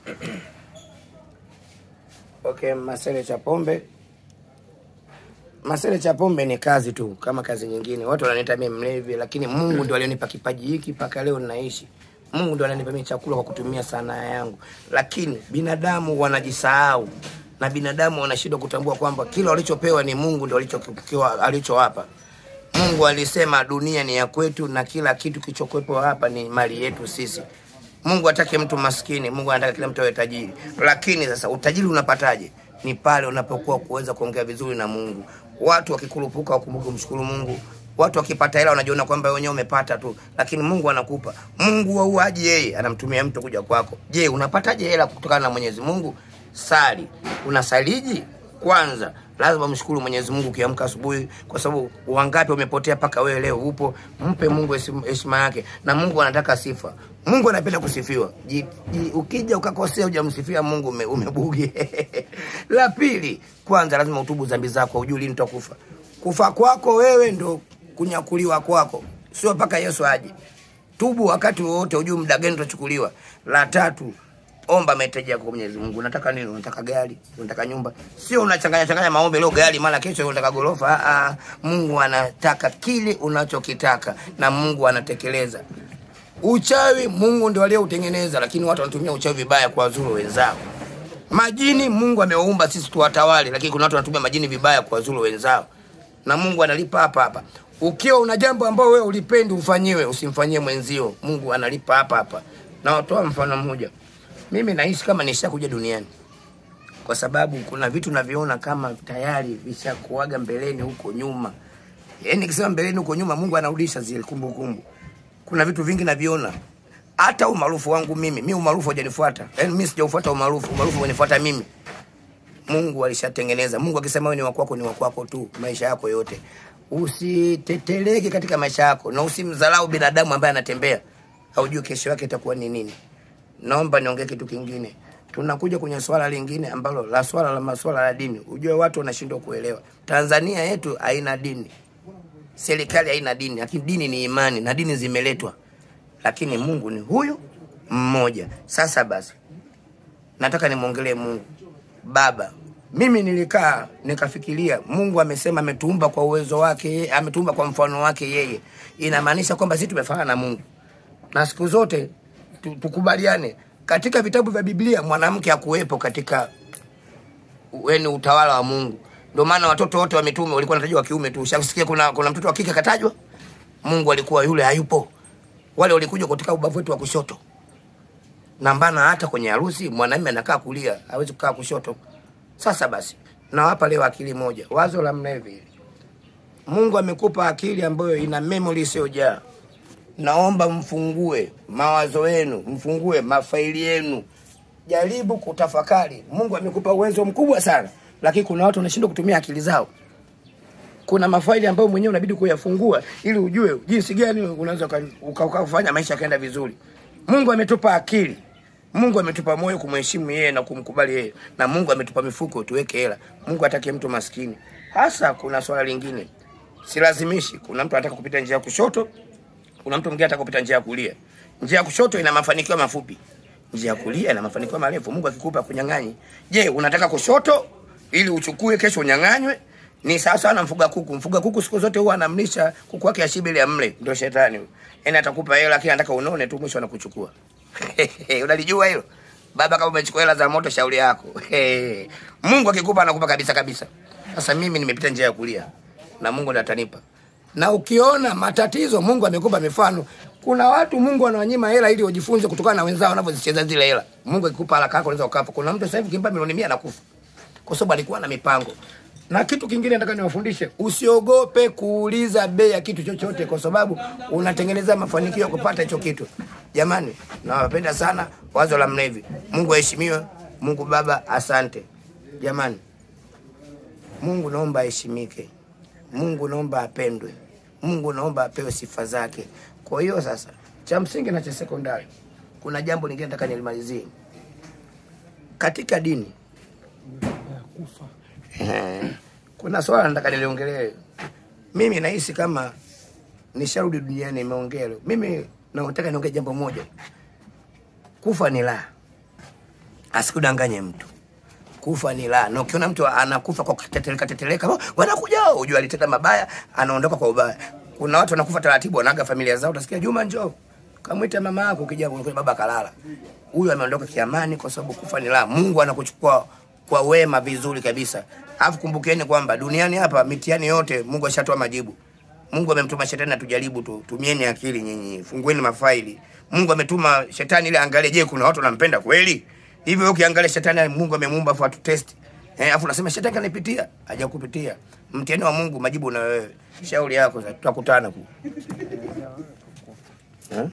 Okay, Masele cha pombe. Masele cha pombe ni kazi tu kama kazi nyingine. Watu wananiita mimi mlevi, lakini Mungu ndio alionipa kipaji hiki mpaka leo ninaishi. Mungu ndio ananipa mimi chakula kwa kutumia sanaa yangu, lakini binadamu wanajisahau na binadamu wanashindwa kutambua kwamba kila walichopewa ni Mungu ndio alichokiwa alichowapa. Mungu alisema dunia ni ya kwetu na kila kitu kilichokuwepo hapa ni mali yetu sisi. Mungu hataki mtu maskini, Mungu anataka kila mtu awe tajiri. Lakini sasa utajiri unapataje? Ni pale unapokuwa kuweza kuongea vizuri na Mungu. Watu wakikurupuka wakumbuke kumshukuru Mungu. Watu wakipata hela wanajiona kwamba wenyewe umepata tu, lakini Mungu anakupa. Mungu wauaji yeye anamtumia mtu kuja kwako. Je, unapataje hela kutokana na Mwenyezi Mungu? Sali. Unasaliji? Kwanza lazima mshukuru Mwenyezi Mungu ukiamka asubuhi, kwa sababu wangapi wamepotea mpaka wewe leo upo. Mpe Mungu heshima heshima yake, na Mungu anataka sifa. Mungu anapenda kusifiwa. Ji, ji, ukija ukakosea hujamsifia Mungu ume, umebugi. La pili, kwanza lazima utubu dhambi zako, ujui lini utakufa. Kufa kwako wewe ndo kunyakuliwa kwako, sio mpaka Yesu aje. Tubu wakati wowote, ujui muda gani utachukuliwa. La tatu, omba mahitaji yako kwa Mwenyezi Mungu. Unataka nini? Unataka gari? Unataka nyumba? Sio unachanganya changanya maombi, leo gari, mara kesho unataka gorofa. Ah, ah. Mungu anataka kile unachokitaka na Mungu anatekeleza. Uchawi Mungu ndio aliyeutengeneza, lakini watu wanatumia uchawi vibaya kwa wazuru wenzao. Majini Mungu amewaumba sisi tuwatawale, lakini kuna watu wanatumia majini vibaya kwa wazuru wenzao, na Mungu analipa hapa hapa. Ukiwa una jambo ambao wewe ulipendi ufanyiwe, usimfanyie mwenzio. Mungu analipa hapa hapa. Na watoa mfano mmoja, mimi naishi kama nishakuja duniani kwa sababu kuna vitu naviona kama tayari vishakuaga mbeleni huko nyuma. Yaani nikisema mbeleni huko nyuma, Mungu anarudisha zile kumbukumbu. Kuna vitu vingi naviona, hata umaarufu wangu mimi, mi umaarufu hajanifuata, yaani mimi sijaufuata umaarufu, umaarufu umenifuata mimi. Mungu alishatengeneza. Mungu akisema wewe ni wakwako, ni wakwako tu maisha yako yote. Usiteteleke katika maisha yako na usimdharau binadamu ambaye anatembea, haujui kesho yake itakuwa ni nini. Naomba niongee kitu kingine. Tunakuja kwenye swala lingine ambalo la swala la maswala ya dini. Ujue watu wanashindwa kuelewa. Tanzania yetu haina dini, serikali haina dini, lakini dini ni imani na dini zimeletwa, lakini Mungu ni huyu mmoja. Sasa basi, nataka nimwongelee Mungu Baba. Mimi nilikaa nikafikiria, Mungu amesema ametuumba kwa uwezo wake, yeye, ametuumba kwa mfano wake yeye. Inamaanisha kwamba sisi tumefanana na Mungu, na siku zote tu- tukubaliane, katika vitabu vya Biblia mwanamke hakuwepo katika yani utawala wa Mungu. Ndio maana watoto wote wa mitume walikuwa wanatajwa wa kiume tu. Ushasikia kuna kuna mtoto wa kike katajwa? Mungu alikuwa yule hayupo. Wale walikuja kutoka ubavu wetu wa kushoto. Na mbana hata kwenye harusi mwanamume anakaa kulia, hawezi kukaa kushoto. Sasa basi, nawapa leo akili moja. Wazo la mna hivi. Mungu amekupa akili ambayo ina memory isiyojaa. Naomba mfungue mawazo yenu, mfungue mafaili yenu, jaribu kutafakari. Mungu amekupa uwezo mkubwa sana, lakini kuna watu wanashindwa kutumia akili zao. Kuna mafaili ambayo mwenyewe unabidi kuyafungua ili ujue jinsi gani unaweza uka- uka- ukafanya maisha yakaenda vizuri. Mungu ametupa akili, Mungu ametupa moyo kumheshimu yeye na kumkubali yeye, na Mungu ametupa mifuko tuweke hela. Mungu hataki mtu maskini. Hasa kuna swala lingine, silazimishi. Kuna mtu anataka kupita njia ya kushoto, kuna mtu mwingine anataka kupita njia ya kulia. Njia ya kushoto ina mafanikio mafupi, njia ya kulia ina mafanikio marefu. Mungu akikupa kunyang'anyi, je, unataka kushoto ili uchukue kesho unyang'anywe? Ni sawa sawa na mfuga kuku. Mfuga kuku siku zote huwa anamlisha kuku wake ashibe ili amle, ndio shetani huyo. Yaani atakupa hela lakini anataka unone tu, mwisho anakuchukua. Unalijua hilo? Baba, kama umechukua hela za moto, shauri yako. Mungu akikupa anakupa kabisa kabisa. Sasa mimi nimepita njia ya kulia na Mungu ndiye atanipa. Na ukiona matatizo, Mungu amekupa mifano. Kuna watu Mungu anawanyima hela ili wajifunze kutokana na wenzao wanavyozicheza zile hela. Mungu akikupa haraka yako unaweza ukafa. Kuna mtu sasa hivi kimpa milioni 100 anakufa. Kwa sababu alikuwa na mipango. Na kitu kingine nataka niwafundishe, usiogope kuuliza bei ya kitu chochote, kwa sababu unatengeneza mafanikio ya kupata hicho kitu. Jamani, nawapenda sana. Wazo la mlevi, Mungu aheshimiwe. Mungu Baba, asante. Jamani, Mungu naomba aheshimike. Mungu naomba apendwe. Mungu naomba apewe sifa zake. Kwa hiyo sasa, cha msingi na cha sekondari, kuna jambo lingine nataka nilimalizie katika dini. Eh, kuna swala nataka niliongelee. Mimi nahisi kama nisharudi duniani, nimeongea leo. Mimi nataka niongee jambo moja, kufa ni la asikudanganye mtu kufa ni la na ukiona mtu anakufa kwa kuteteleka teteleka "Oh, wanakuja ujue alitenda mabaya anaondoka kwa ubaya kuna watu wanakufa taratibu wanaga familia zao utasikia juma njoo kamwite mama yako ukija unakuta baba kalala huyu ameondoka kiamani kwa sababu kufa ni la mungu anakuchukua kwa wema vizuri kabisa alafu kumbukeni kwamba duniani hapa mitihani yote mungu ashatoa majibu mungu amemtuma shetani atujaribu tu tumieni akili nyinyi fungueni mafaili mungu ametuma shetani ili angalie je kuna watu wanampenda kweli hivyo wewe ukiangalia shetani mungu amemuumba afu atutesti eh, afu unasema shetani kanipitia hajakupitia mtihani wa mungu majibu na wewe shauri yako sasa tutakutana ku